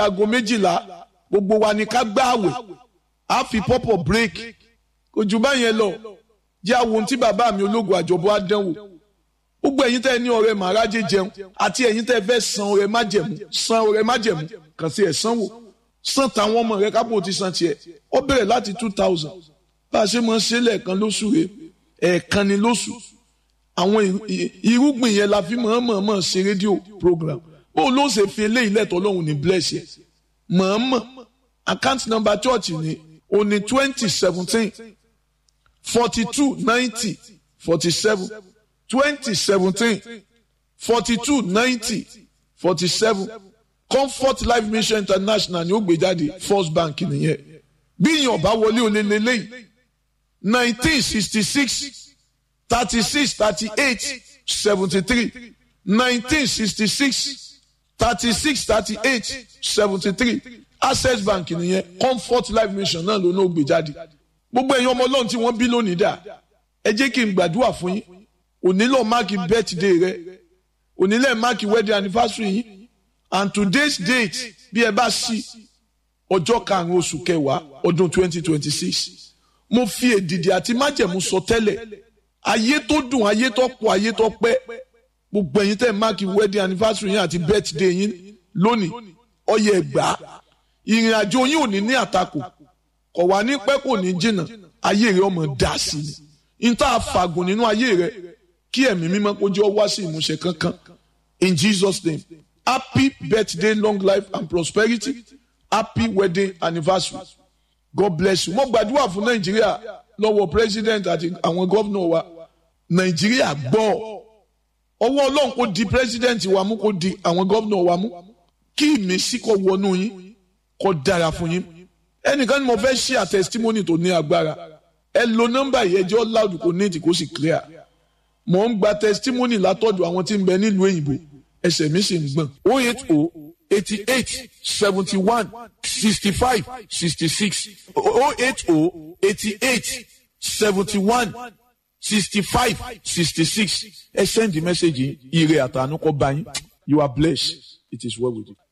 aago méjìlá gbogbo wa ni ká gbá àwẹ̀ á fi pọ́pọ̀ break kò jù báyẹn lọ jẹ́ àwọn ohun tí bàbá mi ológun àjọbọ á dánwò gbogbo ẹ̀yin tẹ́ ẹ ní ọrẹ màrájẹ jẹun àti ẹ̀yin tẹ́ ẹ fẹ́ san ọrẹ májẹ̀mú san ọrẹ májẹ̀mú kàn sí ẹ̀ sanwó san tàwọn ọmọ rẹ kápò ti san tiẹ̀ ó bẹ̀rẹ̀ láti two thousand bá a ṣe máa ń ṣe lẹ́ẹ̀kan lóṣù rẹ ẹ̀ẹ̀kan ni lóṣù àwọn irúgbìn yẹn la fi mọ̀ọ́mọ̀ ṣe rédíò program bó ló ṣe fi eléyìí lẹ́tọ̀ọ́ lọ́hùn ní bless yẹ mọ̀ọ́mọ̀ account number church ni o ní twenty seventeen forty two ninety forty seven twenty seventeen forty two ninety forty seven comfort life mission international ni ó gbé jáde first bank nìyẹn bí yàn bá wọlé olè lélẹ́yìí nineteen sixty six thirty six thirty eight seventy three nineteen sixty six thirty six thirty eight seventy three access bank nìyẹn comfort life mission náà ló náà gbé jáde gbogbo ẹ̀yin ọmọ ọlọ́run tí wọ́n bí lónìí dà ẹ jẹ́ kí n gbàdúrà fún yín onílọ̀ máàkì birthday rẹ onílẹ̀ máàkì wedding anniversary yín and today's date bí ẹ bá sí ọjọ́ karùn-ún oṣù kẹwàá ọdún twenty twenty six mo fi èdìdì àti májẹ̀mú sọ tẹ́lẹ̀ ayé tó dùn ayé tó pọ̀ ayé tó pẹ́ gbogbo ẹ̀yin tẹ́ máàkì wedding anniversary yín àti birthday yín lónìí ọyẹ ẹgbà ìrìn àjò yín ò ní ní àtakò kò wá ní pẹ́ kò ní jìnnà ayé rẹ ọmọ dà sí ni n tá a fàgùn nínú ayé rẹ kí ẹ̀mí mímọ́ kó jẹ́ ọ wá sí ìmúṣẹ kankan in Jesus name happy birthday long life and prosperity happy wedding anniversary God bless you mo gbàdúrà fún Nàìjíríà lọ́wọ́ president àti àwọn gómìnà wa Nàìjíríà gbọ́ ọwọ́ Ọlọ́run kò di president wa mú kò di àwọn gómìnà wa mú kí ìmísí kó wọnú yín kó dára fún yín ẹnìkan ni mo fẹ́ ṣe àtẹsítímọ́nì tó ní agbára ẹ lo nọ́mbà yìí ẹjọ́ loud kò ní ètì kó sì clear mo ń gba testimony látọ̀dọ̀ àwọn tí ń bẹ nílùú òyìnbó ẹsẹ̀ mi sì ń gbọ̀n. o eight o eighty eight seventy one sixty five sixty six o eight o eighty eight seventy one sixty five sixty six ẹ send the message yìí ire àtànú kọ bá yín you are blessed it is well with you.